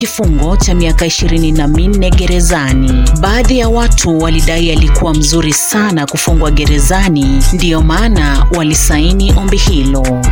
kifungo cha miaka ishirini na minne gerezani. Baadhi ya watu walidai alikuwa mzuri sana kufungwa gerezani, ndiyo maana walisaini ombi hilo.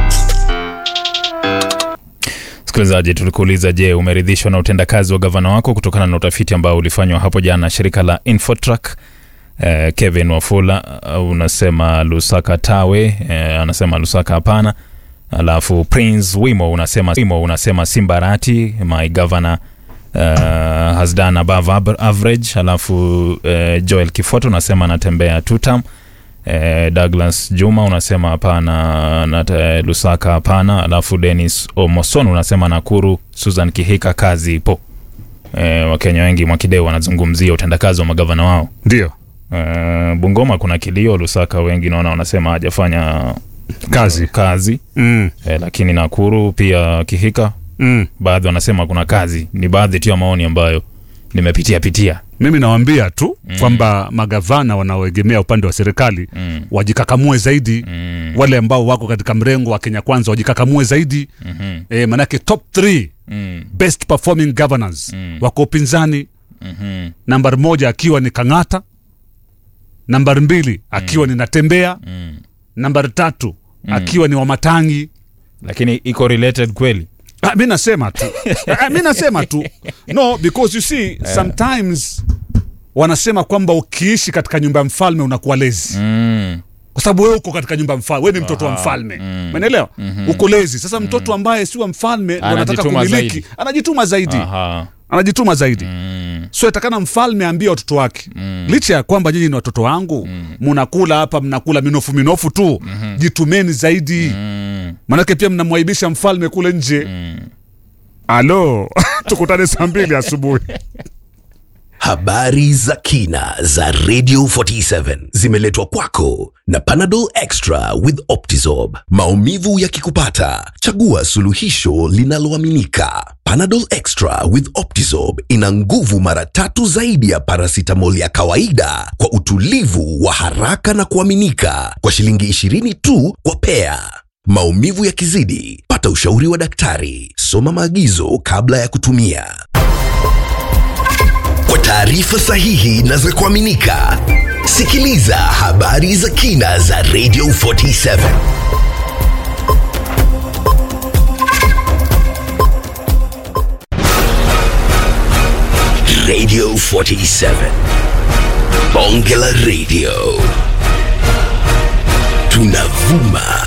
Msikilizaji, tulikuuliza, je, umeridhishwa na utendakazi wa gavana wako kutokana na utafiti ambao ulifanywa hapo jana na shirika la Infotrack? Eh, Kevin Wafula uh, unasema Lusaka tawe, eh, anasema Lusaka hapana. Alafu Prince Wimo unasema, Wimo unasema Simbarati my governor uh, has done above ab- average. Alafu uh, Joel Kifoto unasema anatembea two term. Eh, Douglas Juma unasema hapana na eh, Lusaka hapana. Alafu Dennis Omoson unasema Nakuru. Susan Kihika kazi ipo. Eh, Wakenya wengi Mwakideu wanazungumzia utendakazi wa magavana wao. Ndio Eh, Bungoma kuna kilio, Lusaka wengi naona wanasema hajafanya kazi kazi mm. eh, lakini Nakuru pia Kihika Mm. baadhi wanasema kuna kazi. Ni baadhi tu ya maoni ambayo nimepitia pitia. Mimi nawaambia tu mm. kwamba magavana wanaoegemea upande wa serikali Mm. wajikakamue zaidi Mm. wale ambao wako katika mrengo wa Kenya Kwanza wajikakamue zaidi Mhm. e, manake top 3 Mm. best performing governors Mm. wako upinzani, Mhm. nambari moja akiwa ni Kang'ata, nambari mbili akiwa ni Natembea, Mm. nambari tatu akiwa ni Wamatangi. Lakini iko related kweli? Ah, mi nasema tu ah, mi nasema tu no because you see sometimes wanasema kwamba ukiishi katika nyumba ya mfalme unakuwa lezi Mm. kwa sababu wewe uko katika nyumba ya mfalme, wewe ni mtoto wa mfalme mm. umeelewa? Uko lezi. Sasa mtoto ambaye si wa mfalme ndo anataka Anajituma kumiliki, zaidi. anajituma zaidi, Aha. anajituma zaidi Mm. so itakana mfalme aambie watoto wake licha ya kwamba nyinyi ni watoto wangu mnakula hapa mnakula minofu minofu tu jitumeni zaidi Mm. manake pia mnamwaibisha mfalme kule nje alo tukutane saa mbili asubuhi Habari za kina za Radio 47 zimeletwa kwako na Panadol Extra with Optizorb. Maumivu yakikupata, chagua suluhisho linaloaminika. Panadol Extra with Optizorb ina nguvu mara tatu zaidi ya paracetamol ya kawaida kwa utulivu wa haraka na kuaminika kwa shilingi 20 tu kwa pea. Maumivu yakizidi, pata ushauri wa daktari. Soma maagizo kabla ya kutumia. Kwa taarifa sahihi na za kuaminika, sikiliza habari za kina za Radio 47. Radio 47. Bonge la Radio. Tunavuma